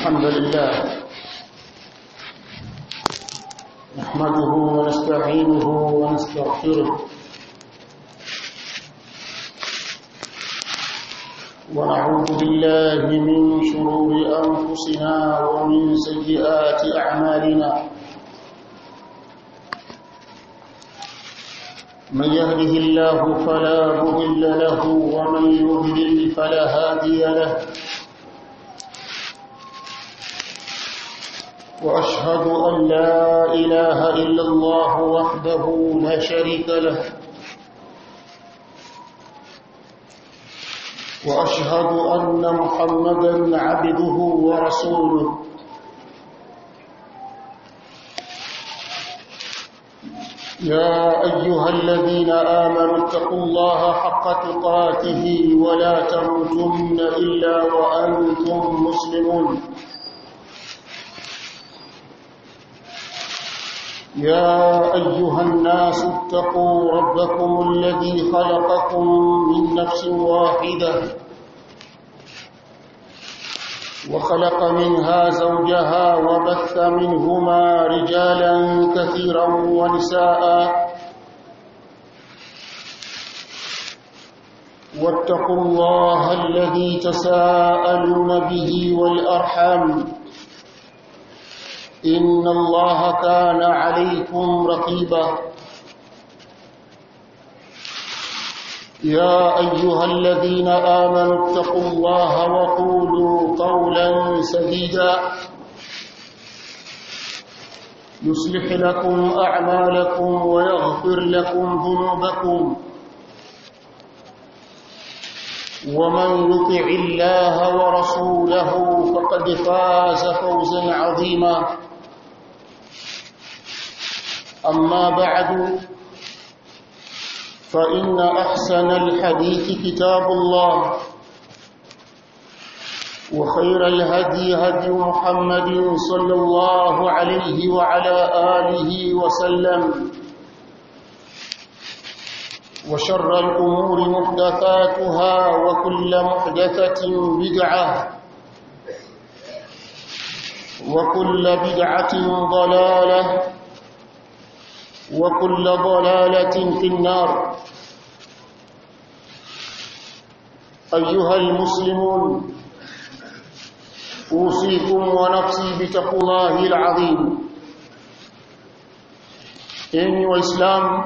الحمد لله نحمده ونستعينه ونستغفره ونعوذ بالله من شرور أنفسنا ومن سيئات أعمالنا من يهده الله فلا مضل له ومن يضلل فلا هادي له واشهد ان لا اله الا الله وحده لا شريك له واشهد ان محمدا عبده ورسوله يا ايها الذين امنوا اتقوا الله حق تقاته ولا تموتن الا وانتم مسلمون يا أيها الناس اتقوا ربكم الذي خلقكم من نفس واحدة وخلق منها زوجها وبث منهما رجالا كثيرا ونساء واتقوا الله الذي تساءلون به والأرحام إن الله كان عليكم رقيبا يا أيها الذين آمنوا اتقوا الله وقولوا قولا سديدا يصلح لكم أعمالكم ويغفر لكم ذنوبكم ومن يطع الله ورسوله فقد فاز فوزا عظيما أما بعد فإن أحسن الحديث كتاب الله وخير الهدي هدي محمد صلى الله عليه وعلى آله وسلم وشر الأمور محدثاتها وكل محدثة بدعة وكل بدعة ضلالة وكل ضلالة في النار أيها المسلمون أوصيكم ونفسي بتقوى الله العظيم إني وإسلام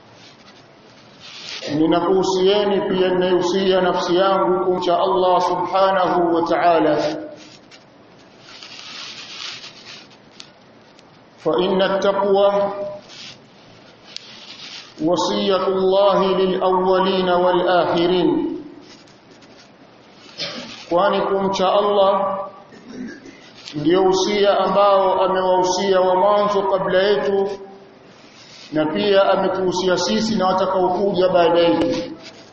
ninakuhusieni pia ninayohusia nafsi yangu kumcha Allah subhanahu wa ta'ala fa inna at-taqwa wasiyatu Allah lil-awwalin wal-akhirin kwani kumcha Allah ndio usia ambao amewahusia wa mwanzo kabla yetu na pia ametuhusia sisi na watakaokuja baada yetu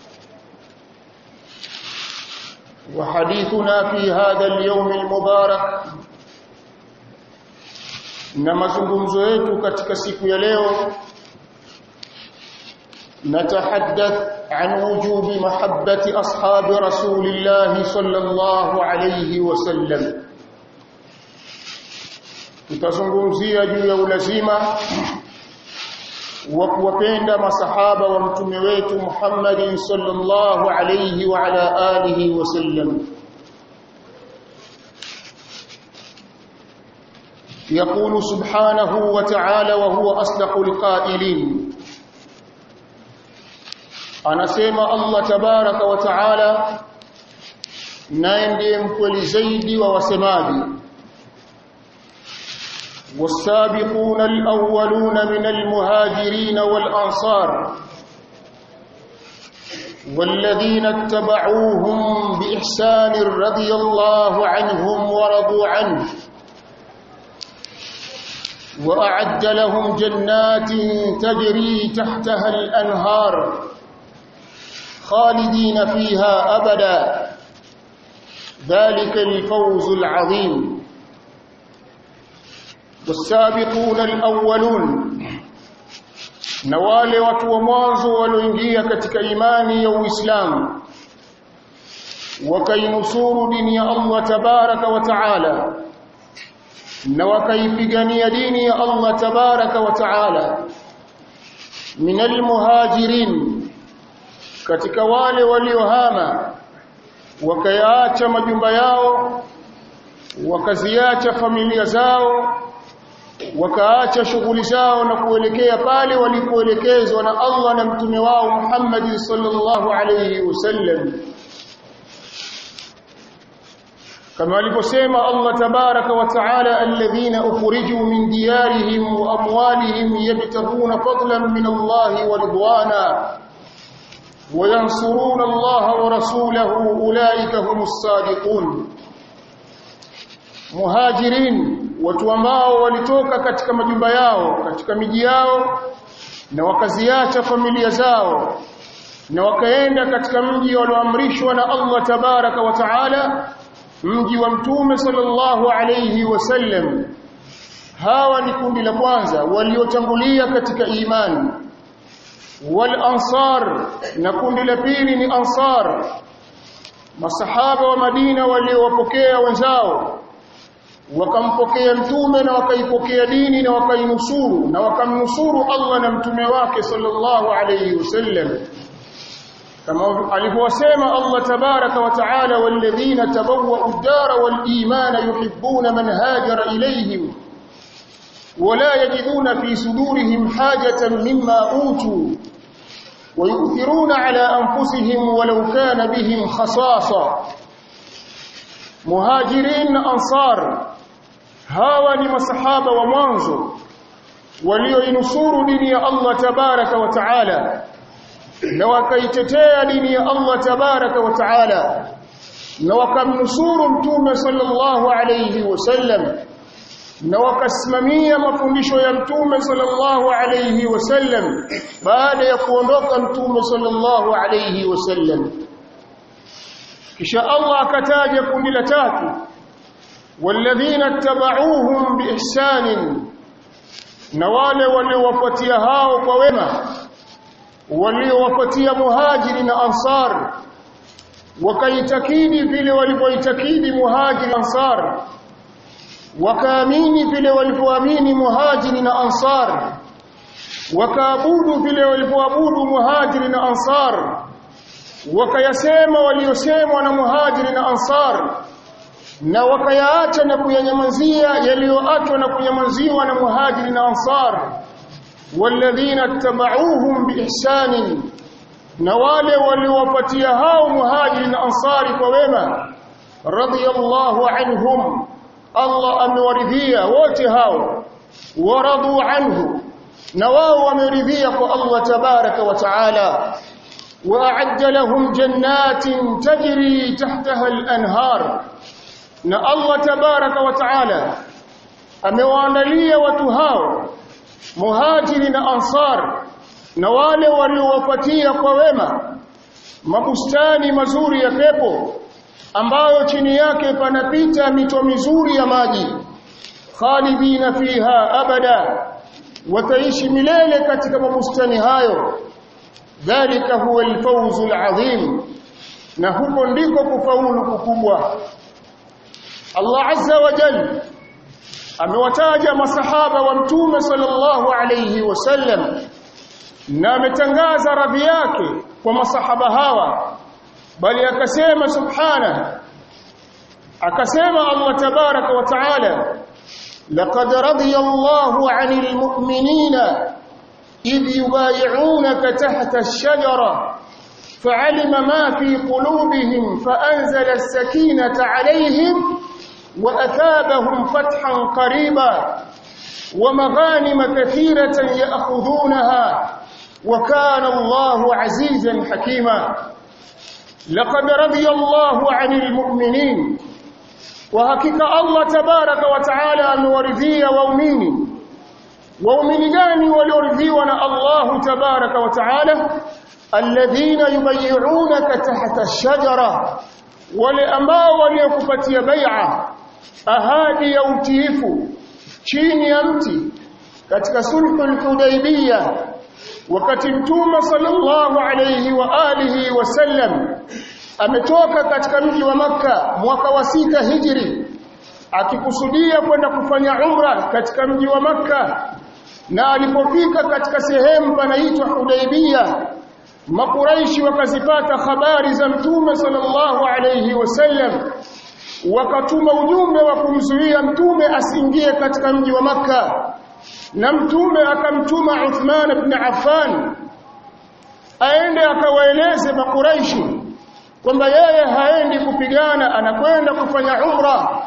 وحديثنا في هذا اليوم المبارك na mazungumzo yetu katika siku ya leo natahaddath an wujubi mahabbati ashabi rasulillah sallallahu alayhi wasallam tutazungumzia juu ya ulazima wa kuwapenda masahaba wa mtume wetu Muhammad sallallahu alayhi wa ala alihi wasallam يقول سبحانه وتعالى وهو أصدق القائلين anasema Allah tabaraka wa taala naye ndiye mkweli zaidi wa wasemaji والسابقون الأولون من المهاجرين والأنصار والذين اتبعوهم بإحسان رضي الله عنهم ورضوا عنه وأعد لهم جنات تجري تحتها الأنهار خالدين فيها أبدا ذلك الفوز العظيم والسابقون الأولون na wale watu wa mwanzo walioingia katika imani ya Uislamu wakainusuru dini ya Allah tabaraka wa taala na wakaipigania dini ya Allah tabaraka wa taala min almuhajirin katika wale waliohama wakayaacha majumba yao wakaziacha familia zao wakaacha shughuli zao na kuelekea pale walipoelekezwa na Allah na mtume wao Muhammad sallallahu alayhi wasallam kama alivyosema Allah tabaraka wa taala alladhina ukhriju min diyarihim wa amwalihim yabtaguna fadlan min Allah wa ridwana وينصرون الله ورسوله أولئك هم الصادقون muhajirin watu ambao walitoka katika majumba yao katika miji yao na wakaziacha familia zao na wakaenda katika mji walioamrishwa na Allah tabaraka wa taala mji wa mtume sallallahu alayhi wasallam hawa ni kundi la kwanza waliotangulia katika imani wal ansar na kundi la pili ni ansar masahaba wa Madina waliowapokea wenzao wakampokea mtume na wakaipokea dini na wakainusuru na wakamnusuru Allah na mtume wake sallallahu alayhi wasallam kama alivyosema Allah tabaraka wa taala walladhina tabawwa'u ad-dara wal-imana yuhibbuna man hajara ilayhim ولا يجدون في صدورهم حاجة مما أوتوا ويؤثرون على أنفسهم ولو كان بهم خصاصة مهاجرين أنصار hawa ni masahaba wa mwanzo walioinusuru dini ya Allah tabaraka wa taala na wakaitetea dini ya Allah tabaraka wa taala na wakamnusuru mtume sallallahu alayhi wasallam na wakasimamia mafundisho ya mtume sallallahu alayhi wasallam baada ya kuondoka mtume sallallahu alayhi wasallam kisha Allah akataja kundi la tatu والذين اتبعوهم بإحسان na wale waliowafuatia hao kwa wema waliowafuatia muhajiri na ansar wakaitakidi vile walivyoitakidi muhajiri na ansar wakaamini vile walivyoamini muhajiri na ansar wakaabudu vile walivyoabudu muhajiri na ansar wakayasema waliosemwa na muhajiri na ansar na wakayaacha na kuyanyamazia yaliyoachwa na kunyamaziwa na muhajiri na ansar walladhina tabauhum biihsani na wale waliowapatia hao muhajiri na ansari kwa wema radiyallahu anhum Allah amewaridhia wote hao waradu anhu na wao wameridhia kwa Allah tabaraka wa taala وأعد لهم جنات تجري تحتها الأنهار na Allah tabaraka wa taala amewaandalia watu hao muhajiri na ansar na wale waliowapatia kwa wema mabustani mazuri ya pepo ambayo chini yake panapita mito mizuri ya maji khalidina fiha abada wataishi milele katika mabustani hayo dhalika huwa alfawzul azim na huko ndiko kufaulu kukubwa Allah azza wa jalla amewataja masahaba wa mtume sallallahu alayhi wasallam na ametangaza radhi yake kwa masahaba hawa bali akasema subhana akasema Allah tabaraka wa taala laqad radiya Allahu 'anil mu'minina idh yubay'unaka tahta ash-shajara فعلم ما في قلوبهم فأنزل السكينة عليهم وأثابهم فتحا قريبا ومغانم كثيرة يأخذونها وكان الله عزيزا حكيما لقد رضي الله عن المؤمنين وحقيقة الله تبارك وتعالى أمورثيا وأميني وأميني gani walioridhiwa na Allah تبارك وتعالى الذين يبيعونك تحت الشجرة wale ambao waliokupatia bai'a ahadi ya utiifu chini ya mti katika sulhul hudaybiyah wakati mtume sallallahu alayhi wa alihi wasallam ametoka katika mji wa maka mwaka wa sita hijri akikusudia kwenda kufanya umra katika mji wa maka na alipofika katika sehemu panaitwa Hudaibia makuraishi wakazipata habari za mtume sallallahu alayhi wasallam wakatuma ujumbe wa kumzuia mtume asiingie katika mji wa maka na mtume akamtuma Uthman ibn Affan aende akawaeleze makuraishi kwamba yeye haendi kupigana anakwenda kufanya umra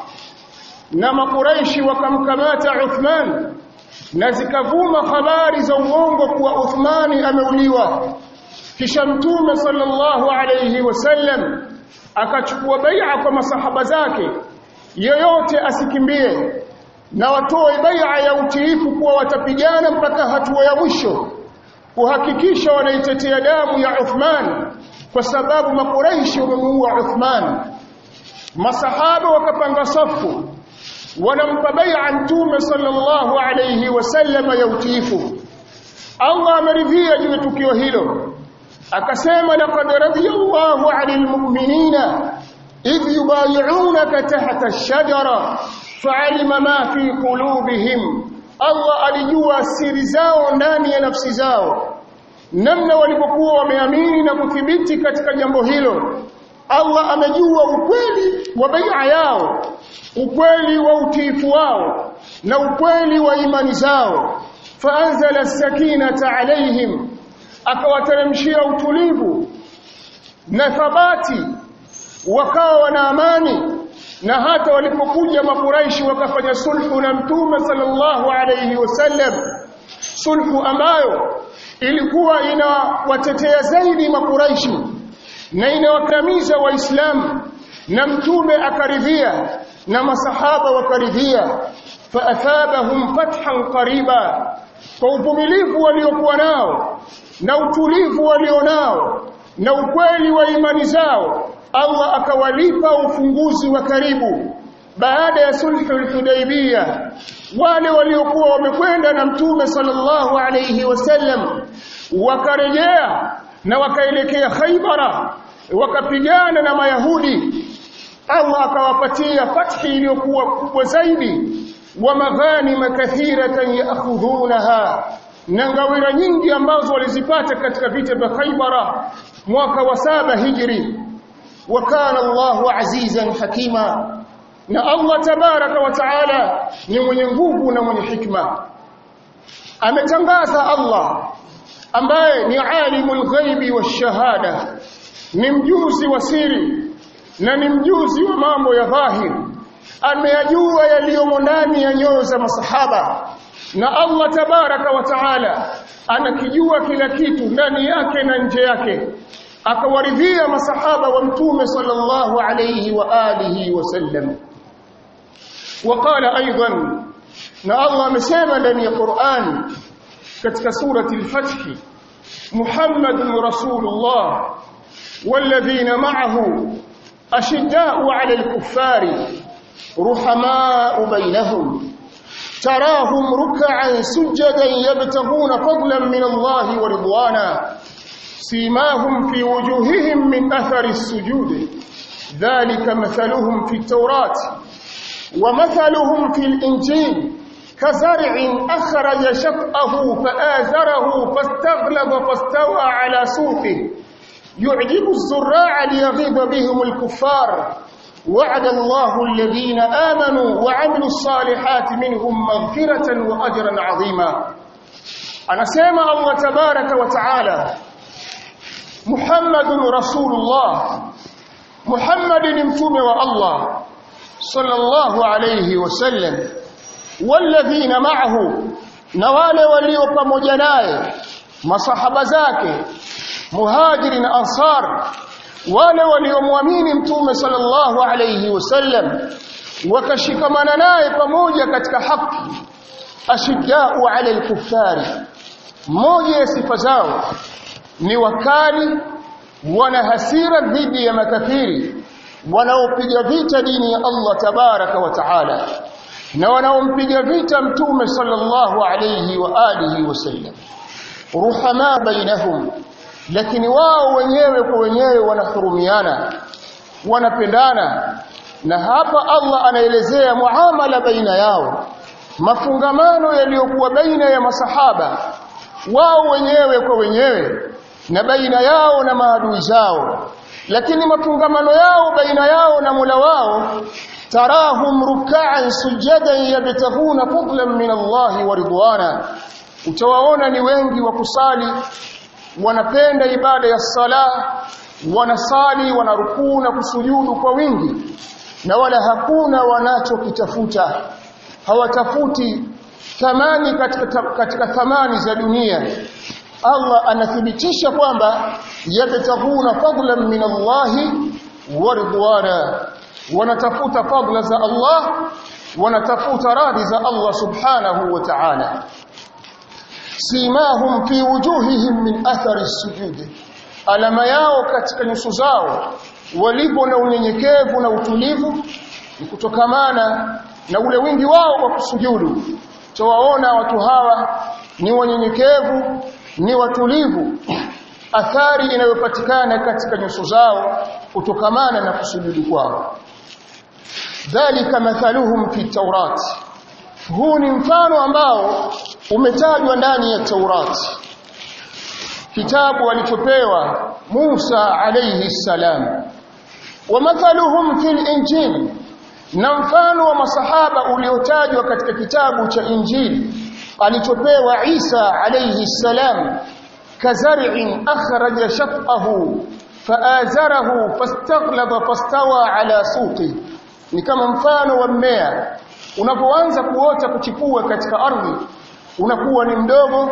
na makuraishi wakamkamata Uthman na zikavuma habari za uongo kuwa Uthmani ameuliwa kisha mtume sallallahu alayhi wasallam akachukua bai'a kwa masahaba zake yoyote asikimbie na watoe bai'a ya utiifu kuwa watapigana mpaka hatua ya mwisho kuhakikisha wanaitetea damu ya Uthman kwa sababu makuraishi wamemuua Uthman masahaba wakapanga safu wanampa bai'a mtume sallallahu alayhi wasallam ya utiifu Allah ameridhia juu ya tukio hilo akasema laqad radiyallahu 'anil mu'minina idh yubay'unaka tahta ash-shajara fa'alima ma fi qulubihim Allah alijua siri zao ndani ya nafsi zao namna walipokuwa wameamini na kuthibiti katika jambo hilo Allah amejua ukweli wa bai'a yao ukweli wa utiifu wao na ukweli wa imani zao faanzala sakinata alaihim akawateremshia utulivu na thabati wakawa wana amani na hata walipokuja makuraishi wakafanya sulhu na mtume sallallahu alayhi wasallam sulhu ambayo ilikuwa inawatetea zaidi makuraishi na inawakamiza waislamu na mtume akaridhia na masahaba wakaridhia faathabahum fathan qariba kwa uvumilivu waliokuwa nao na utulivu walionao na ukweli wa imani zao Allah akawalipa ufunguzi wa karibu baada ya sulhul hudaybiyah wale waliokuwa wamekwenda na mtume sallallahu alayhi wasallam wakarejea na wakaelekea Khaybara wakapigana na Mayahudi Allah akawapatia fathi iliyokuwa kubwa zaidi wa maghanima kathiratan ya'khudhunaha na ngawira nyingi ambazo walizipata katika vita vya Khaybara mwaka wa saba hijri wa kana Allahu azizan hakima na Allah tabaraka wa taala ni mwenye nguvu na mwenye hikma ametangaza Allah ambaye ni alimul ghaibi washahada ni mjuzi wa siri na ni mjuzi wa mambo ya dhahiri ameyajua yaliyomo ndani ya nyoyo za masahaba na Allah tabaraka wa taala anakijua kila kitu ndani yake na nje yake akawaridhia masahaba wa mtume sallallahu alayhi wa alihi wasallam وقال ايضا na Allah amesema ndani ya Qur'an katika surati al-Fath Muhammadur Rasulullah والذين معه أشداء على الكفار رحماء بينهم تراهم ركعا سجدا يبتغون فضلا من الله ورضوانا سيماهم في وجوههم من أثر السجود ذلك مثلهم في التوراة ومثلهم في الإنجيل كزرع أخرج شطأه فآزره فاستغلظ فاستوى على سوقه يعجب الزراع ليغيظ بهم الكفار وعد الله الذين آمنوا وعملوا الصالحات منهم مغفرة وأجرا عظيما أنا سيما الله تبارك وتعالى محمد رسول الله محمد نمتم والله صلى الله عليه وسلم والذين معه نوال وليوب مجناي مصحب زاكي muhajiri na ansar wale waliomwamini mtume sallallahu alayhi wasallam wakashikamana naye pamoja katika haki ashiddau ala alkuffari moja ya sifa zao ni wakali wana hasira dhidi ya makafiri wanaopiga vita dini ya Allah tabaraka wa taala na wanaompiga vita mtume sallallahu alayhi wa alihi wasallam ruhama bainahum lakini wao wenyewe kwa wenyewe wanahurumiana wanapendana na hapa Allah anaelezea muamala baina yao mafungamano yaliyokuwa baina ya masahaba wao wenyewe kwa wenyewe na baina yao na maadui zao lakini mafungamano yao baina yao na Mola wao tarahum ruk'an sujadan yabtaghuna fadlan min Allah wa ridwana utawaona ni wengi wa kusali wanapenda ibada ya sala wanasali wanarukuu na kusujudu kwa wingi na wala hakuna wanachokitafuta hawatafuti thamani katika, katika thamani za dunia Allah anathibitisha kwamba yabtaghuna fadlan min Allah wa ridwana wanatafuta fadla za Allah wanatafuta radhi za Allah subhanahu wa ta'ala simahum fi wujuhihim min athari sujudi alama yao katika nyuso zao walipo na unyenyekevu na utulivu ni kutokamana na ule wingi wao wa kusujudu tawaona watu hawa ni wanyenyekevu ni watulivu athari inayopatikana katika nyuso zao kutokamana na kusujudu kwao dhalika mathaluhum fi tawrat huu ni mfano ambao umetajwa ndani ya Taurati kitabu alichopewa Musa alayhi salam wa mathaluhum fil injil na mfano wa masahaba uliotajwa katika kitabu cha injili alichopewa Isa alayhi salam kazar'in akhraja shaqahu faazarahu fastaghlaba fastawa ala suqi ni kama mfano wa mmea unapoanza kuota kuchipua katika ardhi unakuwa ni mdogo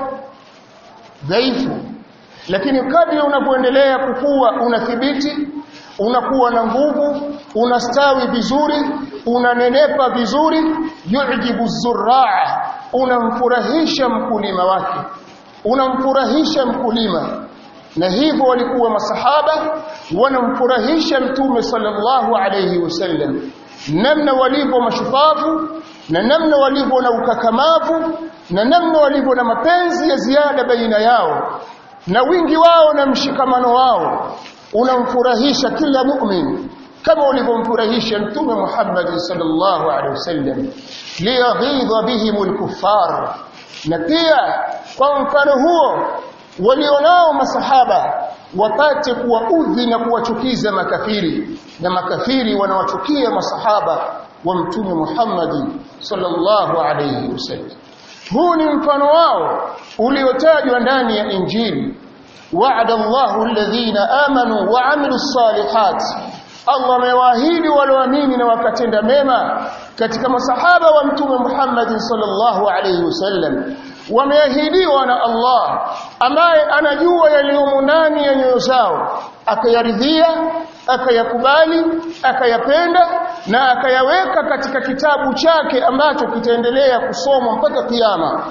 dhaifu lakini kadri unapoendelea kukua unathibiti unakuwa na nguvu unastawi vizuri unanenepa vizuri yujibu zurraa unamfurahisha mkulima wake unamfurahisha mkulima na hivyo walikuwa masahaba wanamfurahisha mtume sallallahu alayhi wasallam namna walivyo mashupavu na namna walivyo na ukakamavu na namna walivyo na mapenzi ya ziada baina yao na wingi wao na mshikamano wao unamfurahisha kila mu'min kama ulivyomfurahisha mtume Muhammad sallallahu alaihi wasallam liyaghidha bihim alkuffar na pia kwa mfano huo walionao masahaba wapate kuwaudhi na kuwachukiza makafiri na makafiri wanawachukia masahaba wa mtume Muhammad sallallahu alayhi wasallam huu ni mfano wao uliotajwa ndani ya injili wa'ada Allahu alladhina amanu wa 'amilus salihat Allah amewaahidi walioamini na wakatenda mema katika masahaba wa mtume Muhammad sallallahu alayhi wasallam wameahidiwa na Allah ambaye anajua yaliyomo ndani ya nyoyo zao akayaridhia akayakubali akayapenda na akayaweka katika kitabu chake ambacho kitaendelea kusomwa mpaka kiyama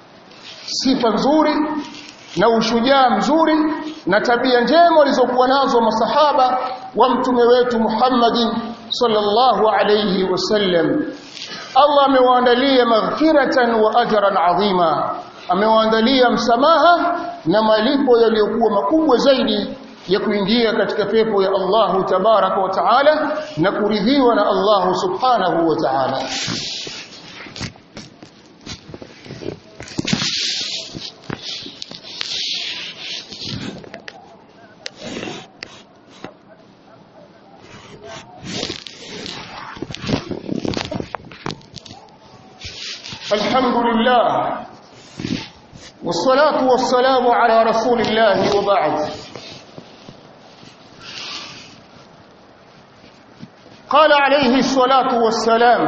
sifa nzuri na ushujaa mzuri na tabia njema walizokuwa nazo masahaba wa mtume wetu Muhammadin sallallahu alayhi wasallam Allah amewaandalia maghfiratan wa ajran adhima amewaandalia msamaha na malipo yaliyokuwa makubwa zaidi ya kuingia katika pepo ya Allah tabaraka wa taala na kuridhiwa na Allah subhanahu wa ta'ala الحمد لله والصلاة والسلام على رسول الله وبعد قال عليه الصلاة والسلام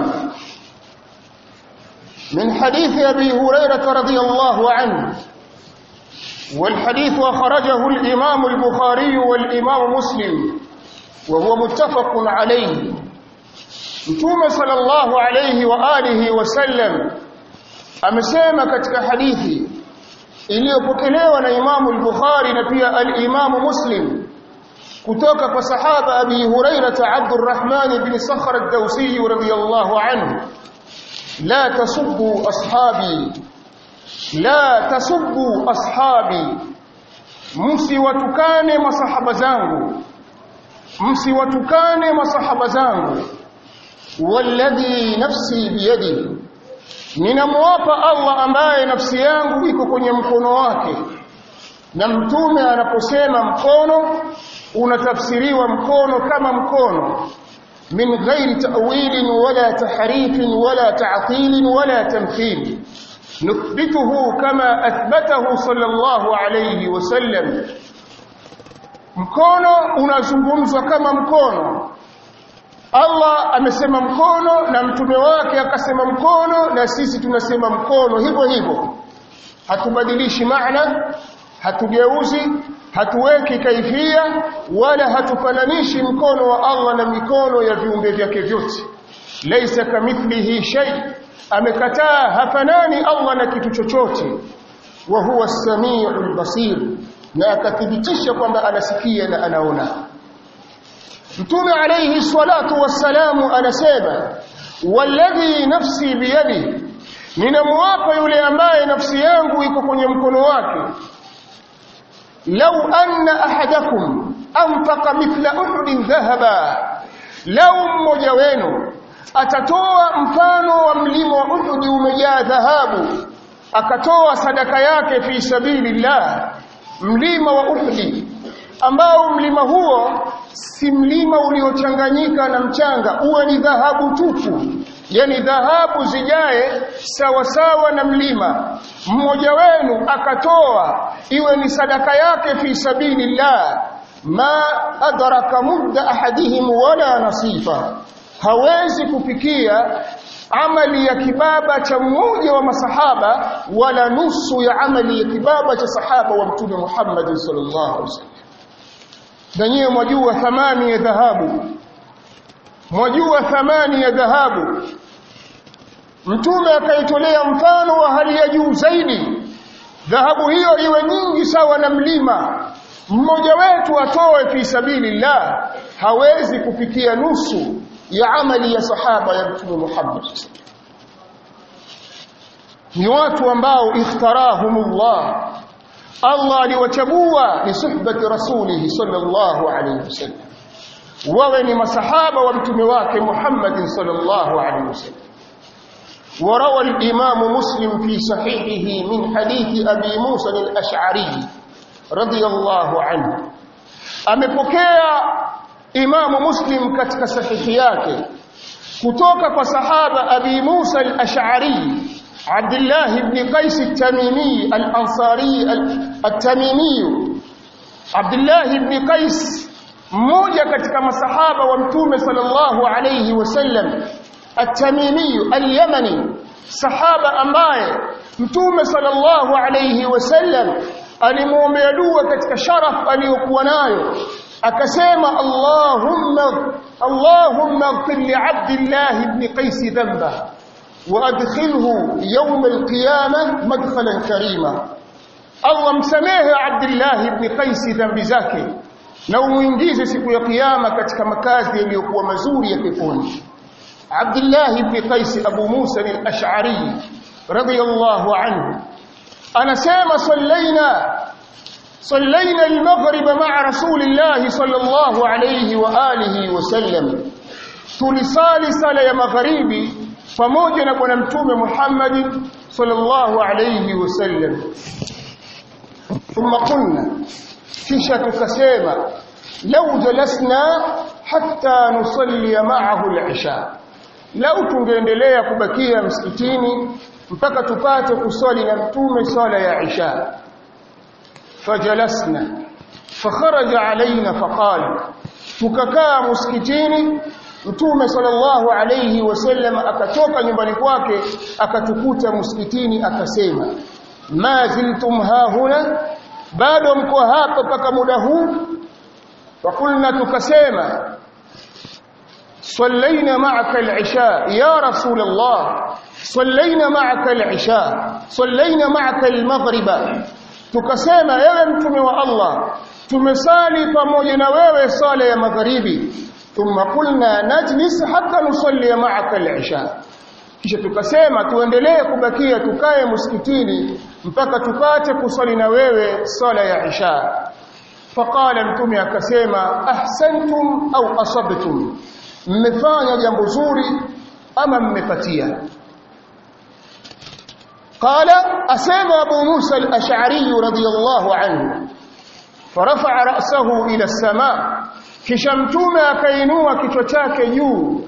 من حديث أبي هريرة رضي الله عنه والحديث أخرجه الإمام البخاري والإمام مسلم وهو متفق عليه Mtume sallallahu alayhi wa alihi wasallam amesema katika hadithi iliyopokelewa na Imamu al-Bukhari na pia al-Imamu Muslim kutoka kwa sahaba Abi Hurairah Abdurrahman ibn Sakhr ad-Dawsi radiyallahu anhu la tasubbu ashabi la tasubbu ashabi msiwatukane masahaba zangu msiwatukane masahaba zangu walladhi nafsi biyadihi ninamwapa Allah ambaye nafsi yangu iko kwenye mkono wake na mtume anaposema mkono unatafsiriwa mkono kama mkono min ghairi ta'wilin wala tahrifin wala ta'til wala tamthil nuthbituhu kama athbatahu sallallahu alayhi wasallam mkono unazungumzwa kama mkono Allah amesema mkono na mtume wake akasema mkono na sisi tunasema mkono hivyo hivyo hatubadilishi maana hatugeuzi hatuweki kaifia wala hatufananishi mkono wa Allah na mikono ya viumbe vyake vyote laisa kamithlihi shay amekataa hafanani Allah na kitu chochote wa huwa as-sami'ul basir na akathibitisha kwamba anasikia na anaona Mtume alayhi salatu wassalamu anasema walladhi nafsi biyadi ninamwapa yule ambaye nafsi yangu iko kwenye mkono wake law anna ahadakum anfaqa mithla uhudin dhahaba law mmoja wenu atatoa mfano wa mlima wa Uhud umejaa dhahabu akatoa sadaka yake fi sabilillah mlima wa Uhud ambao mlima huo si mlima uliochanganyika na mchanga uwe ni dhahabu tupu yani dhahabu zijae sawa sawa na mlima mmoja wenu akatoa iwe ni sadaka yake fi sabilillah ma adraka mudda ahadihim wala nasifa hawezi kufikia amali ya kibaba cha mmoja wa masahaba wala nusu ya amali ya kibaba cha sahaba wa mtume Muhammad sallallahu alaihi wasallam na nyewe mwajua thamani ya dhahabu mwajua thamani ya dhahabu mtume akaitolea mfano wa hali ya juu zaidi dhahabu hiyo iwe nyingi sawa na mlima mmoja wetu atoe fi sabilillah hawezi kufikia nusu ya amali ya sahaba ya mtume Muhammad ni watu ambao ikhtarahumullah Allah aliwachagua ni suhbati rasulihi sallallahu alayhi wasallam wawe ni masahaba wa mtume wake Muhammad sallallahu alayhi wasallam وروى الإمام مسلم في صحيحه من حديث أبي موسى الأشعري رضي الله عنه amepokea Imamu Muslim katika sahihi yake kutoka kwa sahaba Abi Musa al-Ash'ari Abdullah ibn Qais al-Tamimi al-Ansari al-Tamimi Abdullah ibn Qais mmoja katika masahaba wa Mtume sallallahu alayhi wasallam at-Tamimi al-Yamani sahaba ambaye Mtume sallallahu alayhi wasallam alimuombea dua katika sharaf aliyokuwa nayo akasema Allahumma Allahumma ighfir li Abdullah ibn Qais dhanba wa adkhilhu yawm al-qiyamah madkhalan karima Allah msamehe Abdullah ibn Qais dhambi zake na umuingize siku ya kiyama katika makazi yaliyokuwa mazuri ya peponi Abdullah ibn Qais Abu Musa al-Ash'ari radiyallahu anhu anasema sallaina صلينا المغرب مع رسول الله صلى الله عليه وآله وسلم tulisali sala ya magharibi pamoja na bwana mtume Muhammad sallallahu alayhi wasallam thumma qulna kisha tukasema law jalasna hatta nusalli ma'ahu al-isha lau tungeendelea kubakia msikitini mpaka tupate kusali na mtume sala ya isha فجلسنا فخرج علينا فقال tukakaa msikitini mtume sallallahu alayhi wasallam akatoka nyumbani kwake akatukuta msikitini akasema ma ziltum hahuna bado mko hapa mpaka muda huu fakulna tukasema صلينا معك العشاء يا رسول الله صلينا معك العشاء صلينا معك المغرب tukasema ewe mtume wa Allah tumesali pamoja na wewe sala ya magharibi thumma qulna najlis hatta nusalli ma'aka al-isha kisha tukasema tuendelee kubakia tukae msikitini mpaka tupate kusali na wewe sala ya isha faqala mtume akasema ahsantum au asabtum mmefanya jambo zuri ama mmepatia qala asema abu musa al-ash'ari radiyallahu anhu فرفع رأسه إلى السماء kisha mtume akainua kichwa chake juu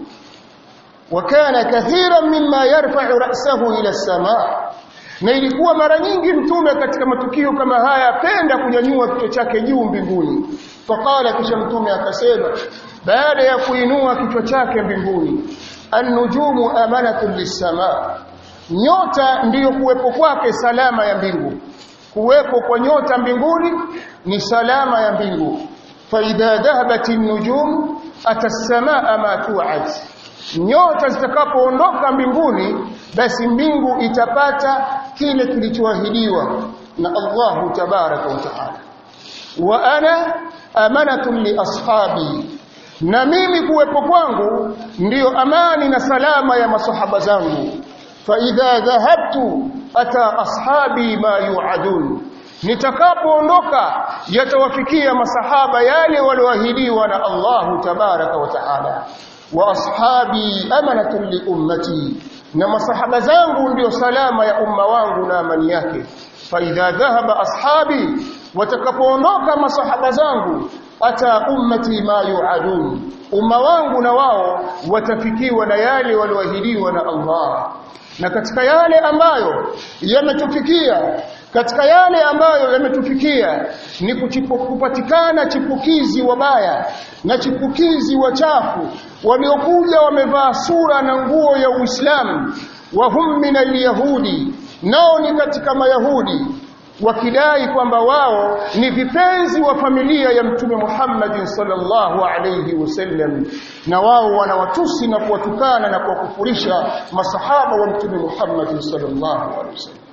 wakana kathiran mimma yarfa'u ra'sahu ila as-samaa na ilikuwa mara nyingi mtume katika matukio kama haya apenda kunyanyua kichwa chake juu mbinguni faqala kisha mtume akasema baada ya kuinua kichwa chake mbinguni an-nujumu amanatun lis-samaa nyota ndiyo kuwepo kwake salama ya mbingu kuwepo kwa nyota mbinguni ni salama ya mbingu فإذا ذهبت النجوم أتى السماء ما توعد nyota zitakapoondoka mbinguni basi mbingu itapata kile kilichoahidiwa na Allahu tabaraka wa taala wa ana amanatun li ashabi na mimi kuwepo kwangu ndiyo amani na salama ya masahaba zangu fa idha dhahabtu ata ashabi ma yu'adun nitakapoondoka yatawafikia masahaba yale walioahidiwa na Allahu tabaraka wa taala wa ashabi amanatun li ummati na masahaba zangu ndio salama ya umma wangu na amani yake fa idha dhahaba ashabi watakapoondoka masahaba zangu ata ummati ma yuadun umma wangu na wao watafikiwa na yale walioahidiwa na Allah na katika yale ambayo yametufikia katika yale ambayo yametufikia ni kuchipu, kupatikana chipukizi wabaya na chipukizi wachafu waliokuja wamevaa sura na nguo ya Uislamu wa hum min alyahudi nao ni katika mayahudi wakidai kwamba wao ni vipenzi wa familia ya mtume Muhammad sallallahu alayhi wasallam na wao wanawatusi na kuwatukana na kuwakufurisha masahaba wa mtume Muhammad sallallahu alayhi wasallam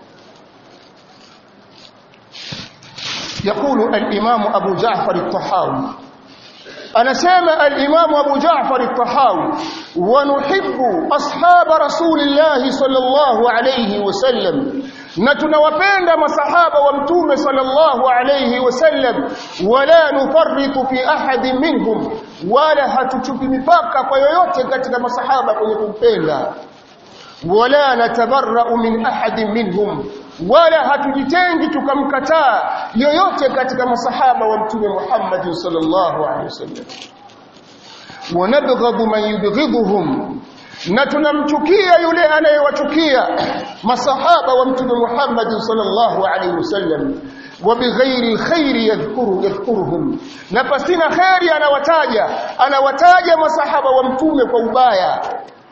يقول الإمام أبو جعفر الطحاوي أنا سامع الإمام أبو جعفر الطحاوي ونحب أصحاب رسول الله صلى الله عليه وسلم نتنوبند مصحابة ومتوم صلى الله عليه وسلم ولا نفرط في أحد منهم ولا هتشوف مفاقة ويوyote katika masahaba kwenye kumpenda wala natabarra'u min ahadin minhum wala hatujitengi tukamkataa yoyote katika masahaba wa mtume Muhammad sallallahu alaihi wasallam wanabghadhu man yubghidhuhum na tunamchukia yule anayewachukia masahaba wa mtume Muhammad sallallahu alaihi wasallam وبغير الخير يذكره يذكرهم na pasina khairi anawataja anawataja masahaba wa mtume kwa ubaya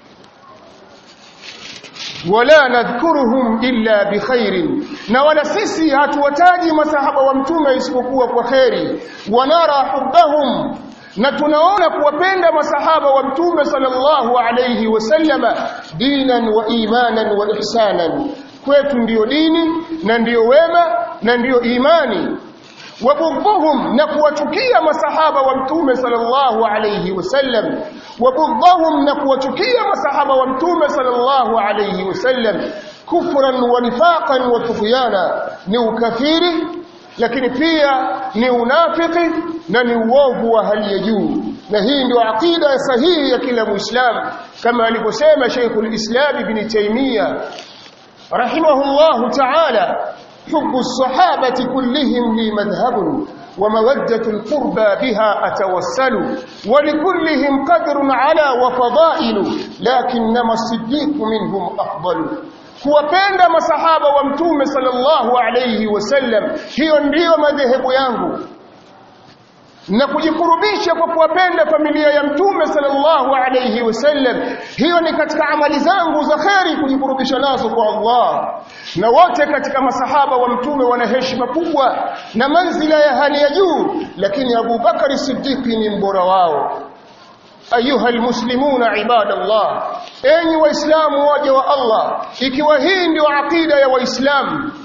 wala nadhkuruhum illa bikhairin na wala sisi hatuwataji masahaba wa mtume isipokuwa kwa khairi wanara hubbahum na tunaona kuwapenda masahaba wa mtume sallallahu alayhi wasallama dinan wa imanan wa ihsanan kwetu ndiyo dini na ndiyo wema na ndiyo imani wabughdhum na kuwachukia masahaba wa mtume sallallahu alayhi wasallam wabughdhum na kuwachukia masahaba wa mtume sallallahu alayhi wasallam kufran wa nifaqan wa tughyana ni ukafiri lakini pia ni unafiki na ni uovu wa hali ya juu na hii ndio aqida sahihi ya kila muislamu kama alivyosema Sheikhul Islam Ibn Taymiyyah rahimahullahu ta'ala حب الصحابة كلهم لي مذهب ومودة القربى بها أتوسل ولكلهم قدر على وفضائل لكنما الصديق منهم أفضل kuwapenda masahaba wa mtume sallallahu alayhi wasallam hiyo ndiyo madhehebu yangu na kujikurubisha kwa kuwapenda familia ya mtume sallallahu alayhi wasallam hiyo ni katika amali zangu za kheri kujikurubisha nazo kwa Allah na wote katika masahaba wa mtume wana heshima kubwa na manzila ya hali ya juu lakini Abu Bakari Siddiqi ni mbora wao ayuha almuslimuna ibadallah enyi waislamu waja wa Allah ikiwa hii ndio akida ya waislamu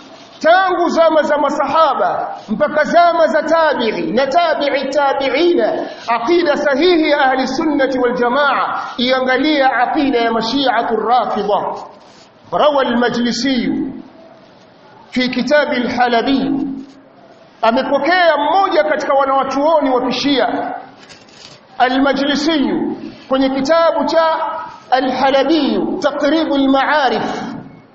tangu zama za masahaba mpaka zama za tabi'i na tabi'i tabi'ina aqida sahihi ya ahli sunnati wal jamaa iangalia aqida ya mashi'atu rafidha rawa al-majlisi fi kitab al-halabi amepokea mmoja katika wanawachuoni wa kishia al-majlisi kwenye kitabu cha al-halabi taqrib al-ma'arif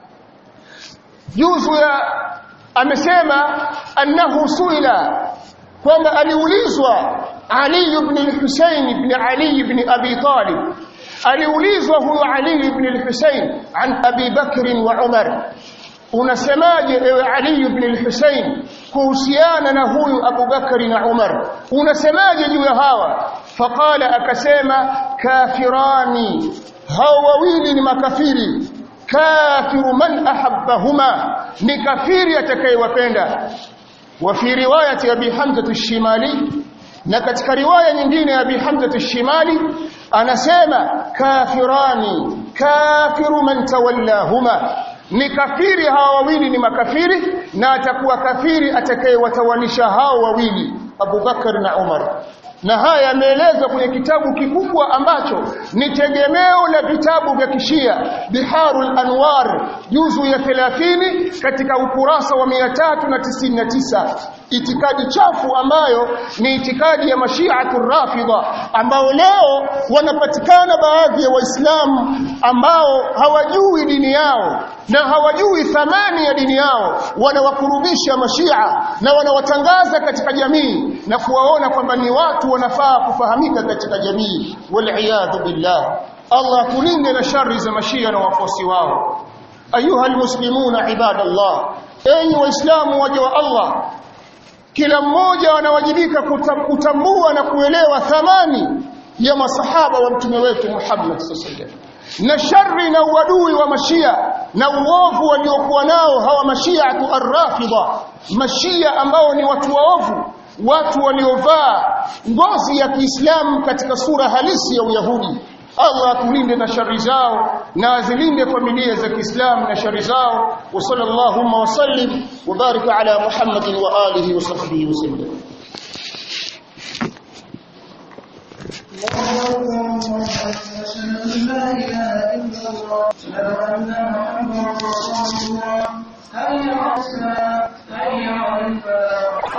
juzu ya amesema annahu suila kwamba aliulizwa Ali ibn al-Husayn ibn Ali ibn Abi Talib aliulizwa huyo Ali ibn al-Husayn an Abi Bakr wa Umar unasemaje ewe Ali ibn al-Husayn kuhusiana na huyu Abu Bakr na Umar unasemaje juu ya hawa faqala akasema kafirani hao wawili ni makafiri kafiru man ahabbahuma ni kafiri atakayewapenda wa fi riwayati abi hamza ash-shimali na katika riwaya nyingine ya abi hamza ash-shimali anasema kafirani kafiru man tawallahuma ni kafiri hawa wawili ni makafiri na atakuwa kafiri atakayewatawanisha hao wawili Abu Bakar na Umar na haya yameelezwa kwenye kitabu kikubwa ambacho ni tegemeo la vitabu vya kishia Biharul Anwar juzu ya 30 katika ukurasa wa 399 itikadi chafu ambayo ni itikadi ya mashiatu rafidha ambao leo wanapatikana baadhi ya waislamu ambao hawajui dini yao na hawajui thamani ya dini yao wanawakurubisha mashia na wanawatangaza katika jamii na kuwaona kwamba ni watu wanafaa kufahamika katika jamii waliyadhu billah Allah tulinde na shari za mashia na wafuasi wao ayuha almuslimuna ibadallah enyi waislamu waja wa Allah kila mmoja anawajibika kutambua na kuelewa thamani ya masahaba wa mtume wetu Muhammad sallallahu na shari na uadui wa mashia na uovu waliokuwa nao hawa mashiatu arrafidha mashia ambao ni watu waovu watu waliovaa ngozi ya Kiislamu katika sura halisi ya Uyahudi Allah atulinde na shari zao na azilinde familia za Kiislamu na shari zao wa sallallahu wa sallim wa barik ala Muhammadin wa alihi wa sahbihi wa sallam الله أكبر أشهد أن لا إله إلا الله